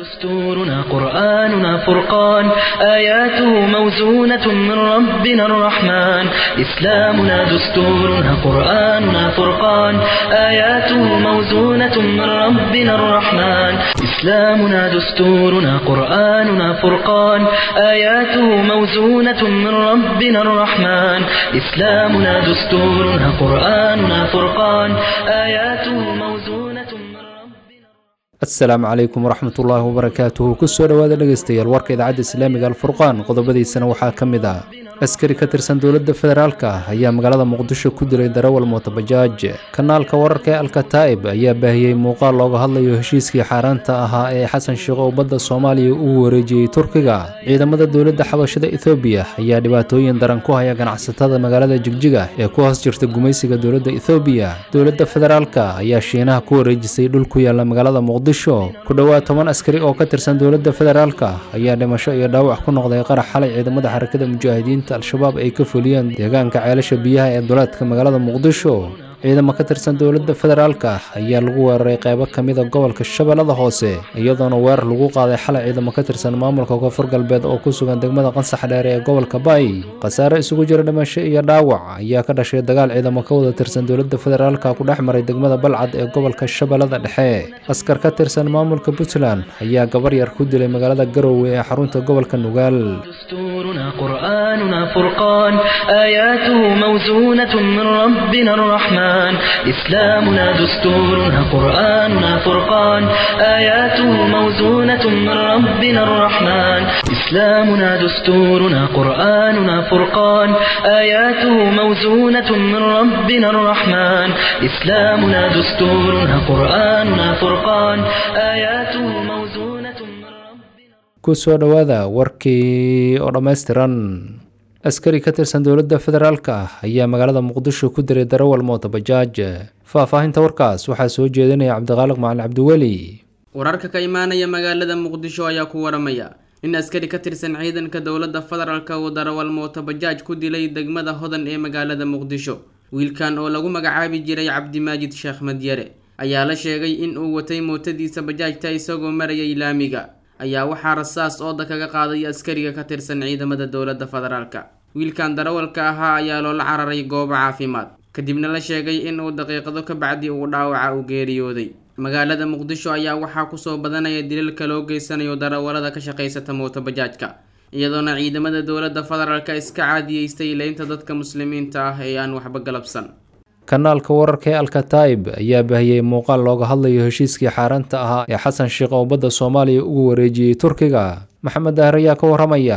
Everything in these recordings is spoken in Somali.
دستورنا قرآننا فرقان آياته موزونة من ربنا الرحمن إسلامنا دستورنا قرآننا فرقان آياته موزونة من ربنا الرحمن إسلامنا دستورنا قرآننا فرقان آياته موزونة من ربنا الرحمن إسلامنا دستورنا قرآننا فرقان آياته موزونة من ربنا asalaamu calaykum waraxmatullaahi wabarakaatuhu kusoo dhowaada dhegaystayaal warka idaacadda islaamiga alfurqaan qodobadiisana waxaa ka mid ah askari ka tirsan dowladda federaalka ayaa magaalada muqdisho ku dilay darawal mootobajaaj kanaalka wararka ee alkataa'ib ayaa baahiyey muuqaal looga hadlayo heshiiskii xaaraanta ahaa ee xasan sheekh oo badda soomaaliya uu wareejiyey turkiga ciidamada dowladda xabashada ethoobiya ayaa dhibaatooyin daran ku haya ganacsatada magaalada jigjiga ee ku hoos jirta gumaysiga dowladda ethoobiya dowladda federaalka ayaa shiinaha ku wareejisay dhul ku yaala magaalada muqdisho ku dhowaad toban askari oo ka tirsan dowladda federaalka ayaa dhimasho iyo dhaawac ku noqday qarax xalay ciidamada xarakada mujaahidiinta al-shabaab ay ka fuliyeen deegaanka ceelasha biyaha ee duleedka magaalada muqdisho ciidamo ka tirsan dowladda federaalka ayaa lagu weeraray qeybo ka mida gobolka shabeellada hoose iyadoona weerar lagu qaaday xalay ciidamo ka tirsan maamulka koonfur galbeed oo ku sugan degmada qansax dheere ee gobolka bay khasaare isugu jira dhimasho iyo dhaawac ayaa ka dhashay dagaal ciidamo ka wada tirsan dowladda federaalka ku dhex maray degmada balcad ee gobolka shabeellada dhexe askar ka tirsan maamulka puntland ayaa gabar yar ku dilay magaalada garowe ee xarunta gobolka nugaal دستورنا قرآننا فرقان آياته موزونة من ربنا الرحمن إسلامنا دستورنا قرآننا فرقان آياته موزونة من ربنا الرحمن إسلامنا دستورنا قرآننا فرقان آياته موزونة من ربنا الرحمن إسلامنا دستورنا قرآننا فرقان آياته موزونة من ربنا kusoo dhowaada warkii oo dhammaystiran askari ka tirsan dowladda federaalka ah ayaa magaalada muqdisho ku diray darawal mootobajaaj faahfaahinta warkaas waxaa soo jeedinaya cabdiqaaliq macalin cabdiweli wararka ka imaanaya magaalada muqdisho ayaa ku waramaya in askari ka tirsan ciidanka dowladda federaalka uu darawal mootobajaaj ku dilay degmada hodan ee magaalada muqdisho wiilkan oo lagu magacaabi jiray cabdimaajid sheekh madyare ayaa la sheegay in uu watay mootadiisa bajaajta isagoo marayay laamiga ayaa waxaa rasaas ooda kaga qaaday askariga ka tirsan ciidamada dowladda federaalka wiilkan darawalka ahaa ayaa loola cararay goobo caafimaad kadibna la sheegay in uu daqiiqado ka bacdi uu dhaawaca u geeriyooday magaalada muqdisho ayaa waxaa kusoo badanaya dilalka loo geysanayo darawalada ka shaqaysata mootobajaajka iyadoona ciidamada dowladda federaalka iska caadiyeystay leynta dadka muslimiinta ah ee aan waxba galabsan kanaalka wararka ee alkataa'ib ayaa baahiyey muuqaal looga hadlayo heshiiskii xaaraanta ahaa ee xasan sheekh oo badda soomaaliya ugu wareejiyey turkiga maxamed dahar ayaa ka waramaya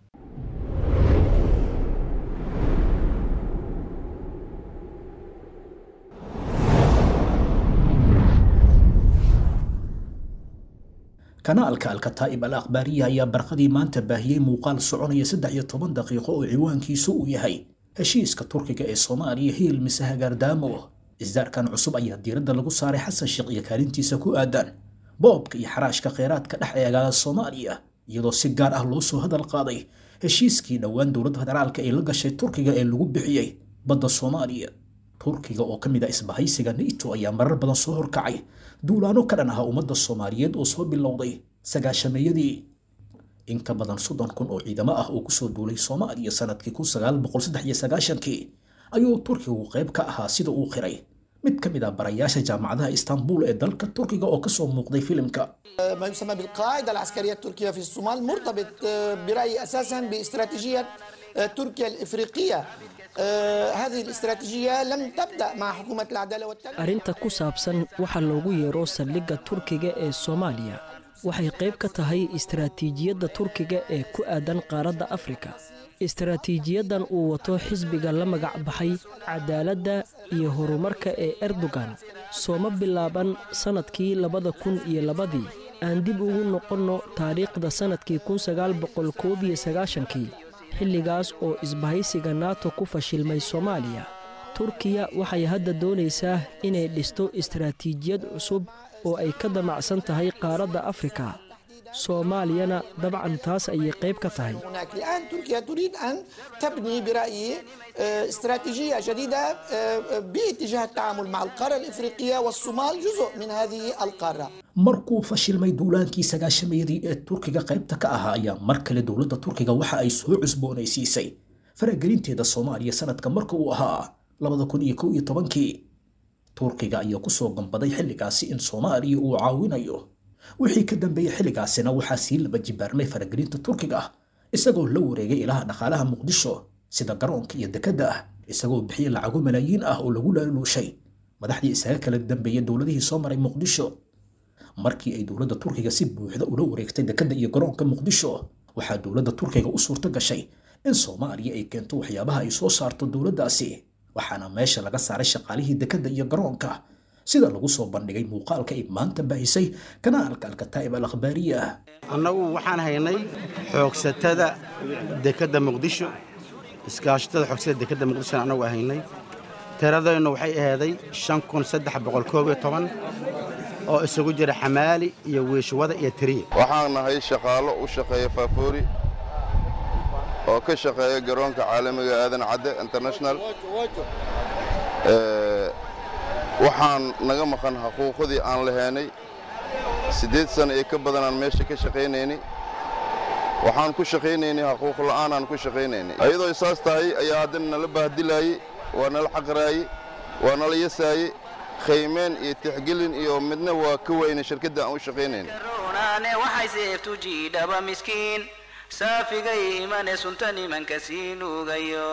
kanaalka alkataa'ib al akhbaariya ayaa barqadii maanta baahiyey muuqaal soconaya saddex iyo toban daqiiqo oo ciwaankiisu uu yahay heshiiska turkiga ee soomaaliya hiil mise hagaardaamo isdaarkan cusub ayaa diiradda lagu saaray xasan sheekh iyo kaalintiisa ku aadan boobka iyo xaraashka kheyraadka dhex eegaaga soomaaliya iyadoo si gaar ah loo soo hadal qaaday heshiiskii dhowaan dowladda federaalka ee la gashay turkiga ee lagu bixiyey badda soomaaliya turkiga oo ka mid ah isbahaysiga nato ayaa marar badan soo horkacay duulaano ka dhan aha ummadda soomaaliyeed oo soo bilowday sagaashameeyadii in ka badan soddon kun oo ciidamo ah oo kusoo duulay soomaaliya sanadkii kun sagaal boqol saddex iyo sagaashankii ayuu turkigu qayb ka ahaa sida uu qiray mid ka mid ah barayaasha jaamacadaha istanbul ee dalka turkiga oo kasoo muuqday filimka ما يسمى بالقاعدة العسكرية التركية في الصومال مرتبط برأيي أساسا باستراتيجية تركيا الإفريقية هذه الاستراتيجية لم تبدأ مع حكومة العدالة والتنمية arrinta ku saabsan waxa loogu yeero saldhigga turkiga ee soomaaliya waxay qayb ka tahay istaraatiijiyadda turkiga ee ku aadan qaaradda afrika istaraatiijiyadan uu wato xisbiga la magac baxay cadaaladda iyo horumarka ee erdogan sooma bilaaban sannadkii labada kun iyo labadii aan dib ugu noqonno taariikhda sannadkii kun sagaal boqol koob iyo sagaashankii xilligaas oo isbahaysiga nato ku fashilmay soomaaliya turkiya waxay hadda doonaysaa inay dhisto istaraatiijiyad cusub oo ay ka damacsan tahay qaaradda afrika soomaaliyana dabcan taas ayay qayb ka tahay هناك الآن تركيا تريد أن تبني برأيي آه، استراتيجية جديدة آه، باتجاه التعامل مع القارة الإفريقية والصومال جزء من هذه القارة markuu fashilmay duulaankii sagaashameedii ee turkiga qaybta ka ahaa ayaa mar kale dowladda turkiga waxa ay soo cusboonaysiisay faragelinteeda soomaaliya sanadka marka uu ahaa labada kun iyo kow iyo tobankii turkiga ayaa kusoo gambaday xilligaasi in soomaaliya uu caawinayo wixii ka dambeeyey xilligaasina waxaa sii laba jibaarmay faragelinta turkiga isagoo la wareegay ilaha dhaqaalaha muqdisho sida garoonka iyo dekedda ah isagoo bixiyey lacago malaayiin ah oo lagu laaluushay madaxdii isaga kala dambeeyey dowladihii soo maray muqdisho markii ay dowladda turkiga si buuxda ula wareegtay dekedda iyo garoonka muqdisho waxaa dowladda turkiga u suurto gashay in soomaaliya ay keento waxyaabaha ay soo saarto dowladdaasi waxaana meesha laga saaray shaqaalihii dekedda iyo garoonka sida lagu soo bandhigay muuqaalka ay maanta baahisay kanaalka alkataa'ib al akhbaariya annagu waxaan haynay xoogsatada dekedda muqdisho iskaashatada xoogsatada dekedda muqdishona annagu aan haynay tiradeennu waxay ahaaday shan kun saddex boqol koob iyo toban oo isugu jira xamaali iyo wiishwada iyo tiriya waxaan nahay shaqaalo u shaqeeya faafoori oo ka shaqeeya garoonka caalamiga aadan cadde international Ee, waxaan naga maqan xuquuqdii aan lahaynay siddeed sano iyo ka badan aan meesha ka shaqaynaynay waxaan ku shaqaynaynay xuquuq la'aanaan ku shaqaynaynay ayadoo saas tahay ayaa haddana nala baahdilaayey waa nala xaqraayey waa nala yasaayey khaymeen iyo tixgelin iyo midna waa ka waynay shirkadda aan u shaqaynaynay runaane waxay seeftu jiidhaba miskiin saafigay imane sunta nimanka sii nuugayo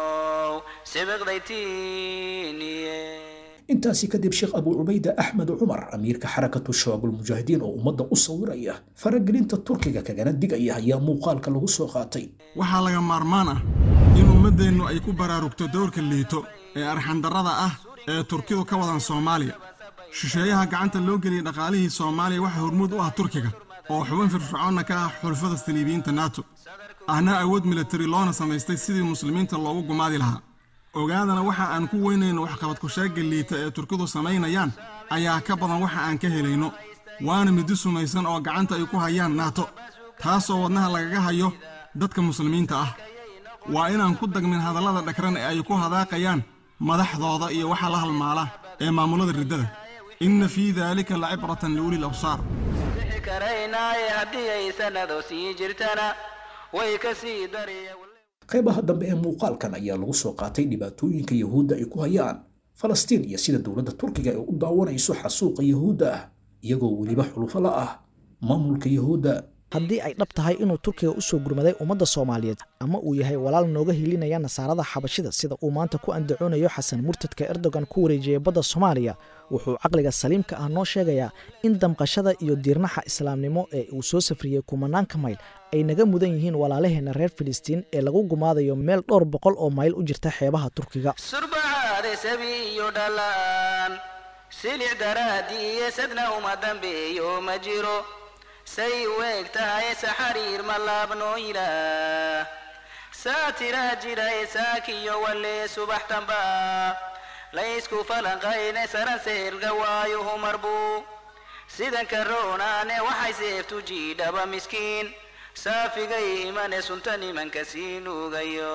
sibiqdaytiiniye intaasi kadib sheekh abu cubayda axmed cumar amiirka xarakatu shabaabul mujaahidiin oo ummadda u sawiraya faragelinta turkiga kagana digaya ayaa muuqaalka lagu soo qaatay waxaa laga maarmaan ah in ummaddeennu ay ku baraarugto dowrka liito ee arxandarrada ah ee turkidu ka wadan soomaaliya shisheeyaha gacanta loo geliyey dhaqaalihii soomaaliya waxaa hormuud u ah turkiga oo xubin firfircoonna ka ah xulfada saliibiyiinta nato ahna awood militari loona samaystay sidii muslimiinta loogu gumaadi lahaa ogaadana waxa aan ku weynayno waxqabad kusheegga liita ee turkidu samaynayaan ayaa ka badan waxa aan ka helayno waana midi sumaysan oo gacanta ay ku hayaan naato taasoo wadnaha lagaga hayo dadka muslimiinta ah waa inaan ku dagmin hadallada dhagran ee ay ku hadaaqayaan madaxdooda iyo waxa la halmaala ee maamulada riddada inna fii daalika lacibratan liulil absaar bixi karaynaaye haddii ay sannado sii jirtana way ka sii dariya qaybaha dambe ee muuqaalkan ayaa lagu soo qaatay dhibaatooyinka yahuudda ay ku hayaan falastiin iyo sida dowladda turkiga ay u daawanayso xasuuqa yahuudda ah iyagoo weliba xulufo la ah maamulka yahuudda haddii ay dhab tahay inuu turkiga u soo gurmaday ummadda soomaaliyeed ama uu yahay walaal nooga hilinaya nasaarada xabashida sida uu maanta ku andacoonayo xasan murtadka erdogan ku wareejiyey badda soomaaliya wuxuu caqliga saliimka ah noo sheegayaa in damqashada iyo diirnaxa islaamnimo ee uu soo safriyey kumanaanka mayl ay naga mudan yihiin walaalaheenna reer filistiin ee lagu gumaadayo meel dhowr boqol oo mayl u jirta xeebaha turkiga surbacaade sabi iyo dhalaan silic daraadii iyo sadna uma dambeeyo ma jiro say u eg tahay saxariir ma laabnoo ilaah saatiraa jirae saakiyo walee subax damba laysku falanqayne saraseelga waayuhu marbuu sidanka roonaane waxay seeftu jiidhaba miskiin saafigay imane sunta nimanka sii nuugayo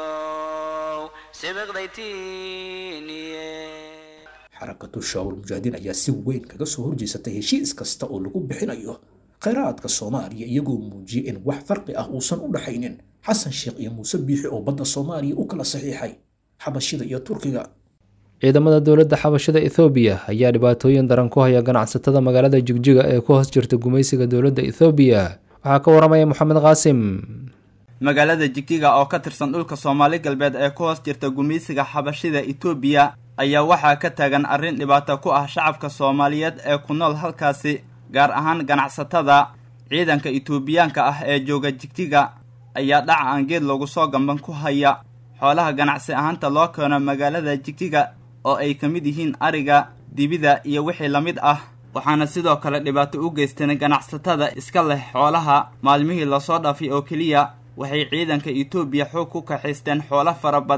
sibiqdaytiiniye xarakatu shabaabul mujaahidiin ayaa si weyn kaga soo horjeesatay heshiis kasta oo lagu bixinayo khayraadka soomaaliya iyagoo muujiyey in wax farqi ah uusan u dhaxaynin xasan sheekh iyo muuse biixi oo badda soomaaliya u kala saxiixay xabashida iyo turkiga ciidamada dowladda xabashada ethoobiya ayaa dhibaatooyin daran ku haya ganacsatada magaalada jigjiga ee ku hoos jirta gumaysiga dowladda ethoobiya waxaa ka waramaya moxamed qaasim magaalada jigjiga oo ka tirsan dhulka soomaali galbeed ee ku hoos jirta gumaysiga xabashida etoobiya ayaa waxaa ka taagan arrin dhibaato ku ah shacabka soomaaliyeed ee ku nool halkaasi gaar ahaan ganacsatada ciidanka etoobiyaanka ah ee jooga jigjiga ayaa dhaca aan geed loogu soo gamban ku haya xoolaha ganacsi ahaanta loo keeno magaalada jigjiga oo ay ka mid yihiin ariga dibida iyo wixii la mid ah waxaana sidoo kale dhibaato u geysteen ganacsatada iska leh xoolaha maalmihii lasoo dhaafay oo keliya waxay ciidanka etoobiya xoog ku kaxaysteen xoolo fara badan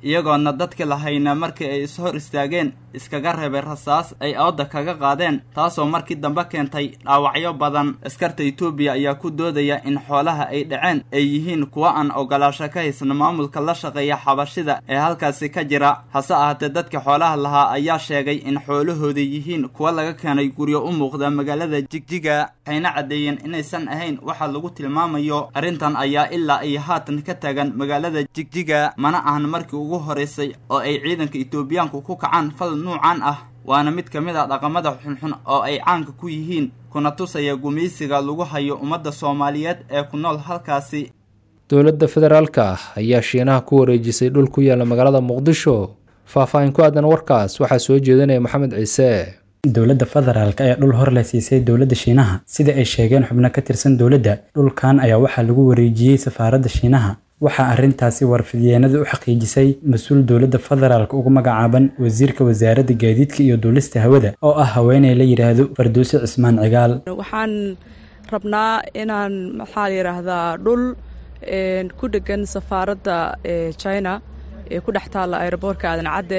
iyagoona dadkii lahayna markii ay is hor istaageen iskaga reebay rasaas ay ooda kaga qaadeen taasoo markii dambe keentay dhaawacyo badan askarta etoobiya ayaa ku doodaya in xoolaha ay dhaceen ay yihiin kuwo aan ogolaasho ka haysan maamulka la shaqeeya xabashida ee halkaasi ka jira hase ahaatee dadka xoolaha lahaa ayaa sheegay in xoolahooda yihiin kuwo laga keenay guryo u muuqda magaalada jigjiga waxayna caddeeyeen inaysan ahayn waxa lagu tilmaamayo arrintan ayaa ilaa ay haatan ka taagan magaalada jigjiga mana ahan markii ugu horeysay oo ay ciidanka etoobiyaanku ku kacaan fal nuucan ah waana mid ka mid ah dhaqamada xunxun oo ay caanka ku yihiin kuna tusaya gumaysiga lagu hayo ummadda soomaaliyeed ee ku nool halkaasi dowladda federaalka ah ayaa shiinaha ku wareejisay dhul ku yaala magaalada muqdisho faah-faahin ku aadan warkaas waxaa soo jeedinaya maxamed ciise dowladda federaalk ayaa dhul hor la siisay dowladda shiinaha sida ay sheegeen xubno ka tirsan dowladda dhulkan ayaa waxaa lagu wareejiyey safaaradda shiinaha waxaa arrintaasi warfidyeennada u xaqiijisay mas-uul dowladda federaalk ugu magacaaban wasiirka wasaaradda gaadiidka iyo duulista hawada oo ah haweeney la yidhaahdo farduuse cismaan cigaal waxaan rabnaa inaan maxaa la yidhaahdaa dhul ku dhegan safaaradda china ee ku dhex taalla aeroboortka aadan cadde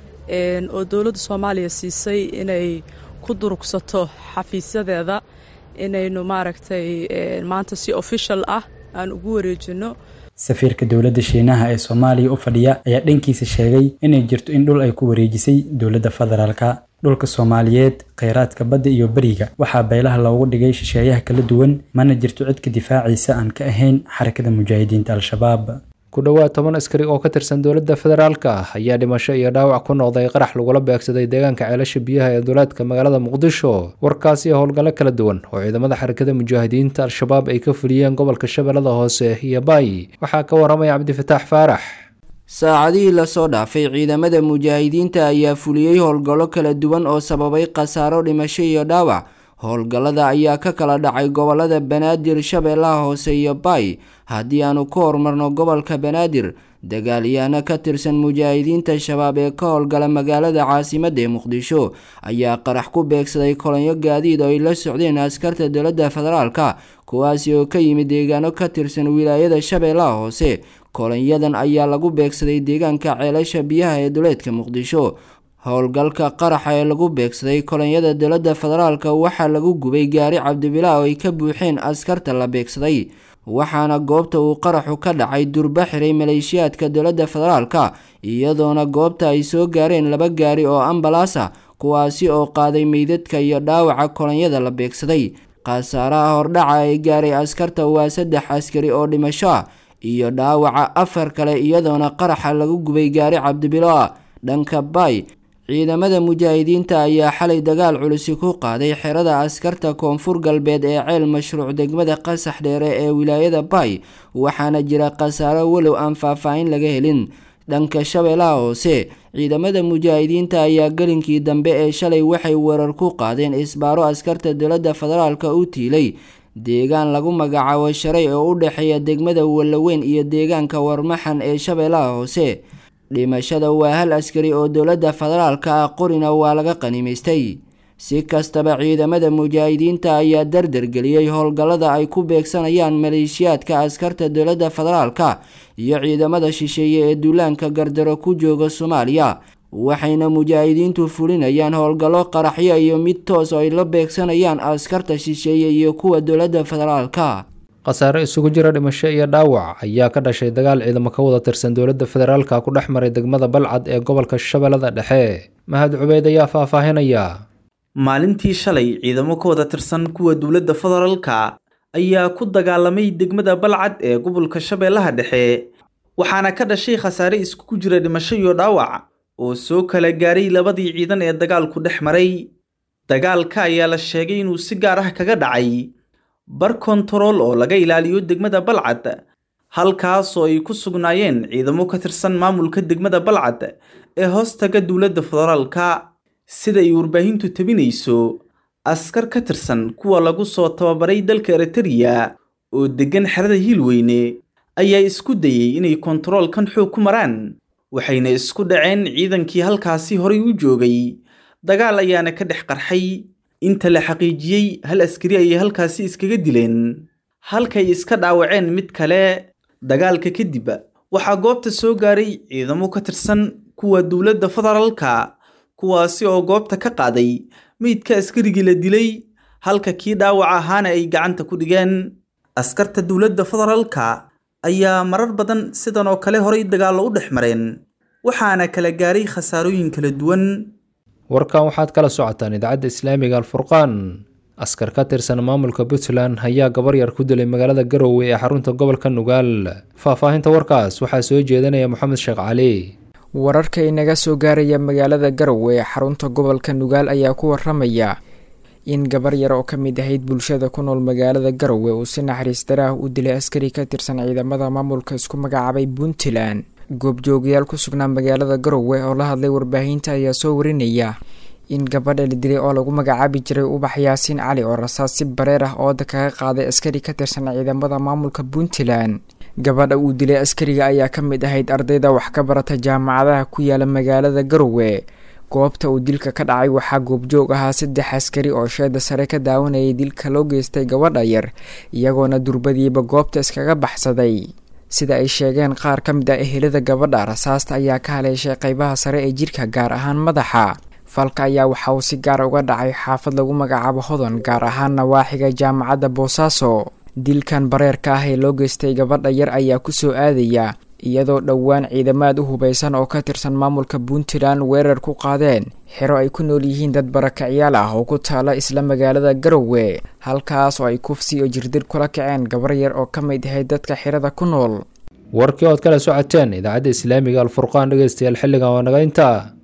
oo dowladda soomaaliya siisay inay ku durugsato xafiisyadeeda inaynu maaragtay maanta si official ah aan ugu wareejinno safiirka dowladda shiinaha ee soomaaliya u fadhiya ayaa dhankiisa sheegay inay jirto in dhul ay ku wareejisay dowladda federaalka dhulka soomaaliyeed kheyraadka badda iyo beriga waxaa beelaha loogu dhigay shisheeyaha kala duwan mana jirto cidka difaaciisa aan ka ahayn xarakada mujaahidiinta al-shabaab ku dhowaad toban askari oo ka tirsan dowladda federaalka ah ayaa dhimasho iyo dhaawac ku noqday qarax lagula beegsaday deegaanka ceelasha biyaha ee duleedka magaalada muqdisho warkaasi howlgallo kala duwan oo ciidamada xarakada mujaahidiinta al-shabaab ay ka fuliyeen gobolka shabeellada hoose iyo baayi waxaa ka waramaya cabdifataax faarax saacadihii lasoo dhaafay ciidamada mujaahidiinta ayaa fuliyey howlgallo kala duwan oo sababay khasaaro dhimasho iyo dhaawac howlgallada ayaa ka kala dhacay gobolada banaadir shabeellaha hoose iyo baay haddii aanu ku horumarno gobolka banaadir dagaalyahanno ka tirsan mujaahidiinta shabaab ee ka howlgala magaalada caasimadda ee muqdisho ayaa qarax ku beegsaday kolonyo gaadiid oo ay la socdeen askarta dowladda federaalka kuwaasi oo ka yimid deegaano ka tirsan wilaayada shabeellaha hoose kolonyadan ayaa lagu beegsaday deegaanka ceelasha biyaha ee duleedka muqdisho howlgalka qaraxa ee lagu beegsaday kolonyada dowladda federaalka waxaa lagu gubay gaari cabdibilaa oo ay ka buuxeen askarta la beegsaday waxaana goobta uu qaraxu ka dhacay durba xiray maleeshiyaadka dowladda federaalka iyadoona goobta ay soo gaareen laba gaari oo ambalaas ah kuwaasi oo qaaday meydadka iyo dhaawaca kolonyada la beegsaday khasaaraha hordhaca ee gaaray askarta waa saddex askari oo dhimasho ah iyo dhaawaca afar kale iyadoona qaraxa lagu gubay gaari cabdibilo ah dhanka baay ciidamada mujaahidiinta ayaa xalay dagaal culusi ku qaaday xerada askarta koonfur galbeed ee ceel mashruuc degmada qasax dheere ee wilaayada baay waxaana jira khasaaro walow aan faahfaahin laga helin dhanka shabeellaha hoose ciidamada mujaahidiinta ayaa gelinkii dambe ee shalay waxay weerar ku qaadeen isbaaro askarta dowladda federaalka u tiilay deegaan lagu magacaabo sharay oo u dhexeeya degmada wallaweyn iyo deegaanka warmaxan ee shabeellaha hoose dhimashada waa hal askari oo dowladda federaalka ah qorina waa laga qanimaystay si kastaba ciidamada mujaahidiinta ayaa dardargeliyey howlgallada ay ku beegsanayaan maleeshiyaadka askarta dowladda federaalka iyo ciidamada shisheeye ee duulaanka gardaro ku jooga soomaaliya waxayna mujaahidiintu fulinayaan howlgallo qaraxyo iyo mid toos oo ay la beegsanayaan askarta shisheeye iyo kuwa dowladda federaalka khasaare isugu jira dhimasho iyo dhaawac ayaa ka dhashay dagaal ciidamo ka wada tirsan dowladda federaalka ku dhex maray degmada balcad ee gobolka shabeellada dhexe mahad cubeyd ayaa faahfaahinaya maalintii shalay ciidamo ka wada tirsan kuwa dowladda federaalka ayaa ku dagaalamay degmada balcad ee gobolka shabeellaha dhexe waxaana ka dhashay khasaare iskugu jira dhimasho iyo dhaawac oo soo kala gaaray labadii ciidan ee dagaalku dhex maray dagaalka ayaa la sheegay inuu si gaar ah kaga dhacay bar kontarool oo laga ilaaliyo degmada balcad halkaas oo ay ku sugnaayeen ciidamo ka tirsan maamulka degmada balcad ee hoostaga dowladda federaalka sida ay warbaahintu tabinayso askar ka tirsan kuwa lagu soo tababaray dalka eritariya oo deggan xerada hiilweyne ayaa isku dayey inay kontaroolkan xoog ku maraan waxayna isku dhaceen ciidankii halkaasi horay u joogay dagaal ayaana ka dhex qarxay inta la xaqiijiyey hal askari ayay halkaasi iskaga dileen halkay iska dhaawaceen mid kale dagaalka kadib waxaa goobta soo gaaray ciidamo ka tirsan kuwa dowladda federaalka kuwaasi oo goobta ka qaaday meydka askarigii la dilay halka kii dhaawac ahaana ay gacanta ku dhigeen askarta dowladda federaalka ayaa marar badan sidan oo kale horay dagaallo u dhex mareen waxaana kala gaaray khasaarooyin kala duwan warkan waxaad kala socotaan idaacadda islaamiga alfurqaan askar ka tirsan maamulka puntland ayaa gabar yar ku dilay magaalada garowe ee xarunta gobolka nugaal faahfaahinta warkaas waxaa soo jeedanaya moxamed sheekh cali wararka inaga soo gaaraya magaalada garowe ee xarunta gobolka nugaal ayaa ku waramaya in gabar yar oo ka mid ahayd bulshada ku nool magaalada garowe uu si naxariis daraah u dilay askari ka tirsan ciidamada maamulka isku magacaabay puntland goobjoogayaal ku sugnaa magaalada garowe oo la hadlay warbaahinta ayaa soo warinaya in gabadha la dilay oo lagu magacaabi jiray ubax yaasiin cali oo rasaas si bareer ah ooda kaga qaaday askari ka tirsan ciidamada maamulka puntland gabadha uu dilay askariga ayaa ka mid ahayd ardayda wax ka barata jaamacadaha ku yaala magaalada garowe goobta uu dilka ka dhacay waxaa goobjoog ahaa saddex askari oo sheeda sare ka daawanayay dilka loo geystay gabadha yar iyagoona durbadiiba goobta iskaga baxsaday sida ay sheegeen qaar ka mid ah ehelada gabadha rasaasta ayaa ka haleeshay qeybaha sare ee jirka gaar ahaan madaxa falka ayaa waxa uu si gaar uga dhacay xaafad lagu magacaabo hodan gaar ahaan nawaaxiga jaamacadda boosaaso dilkan bareerka ah ee loo geystay gabadha yar ayaa kusoo aadaya iyadoo dhowaan ciidamaad u hubaysan oo ka tirsan maamulka puntland weerar ku qaadeen xero ay ku nool yihiin dad barakacyaal ah oo ku taala isla magaalada garowe halkaas oo ay kufsi iyo jirdir kula kaceen gabar yar oo ka mid ahayd dadka xerada ku nool warkii ood kala socoteen idaacadda islaamiga alfurqaan dhegeystayaal xilligan waa naga intaa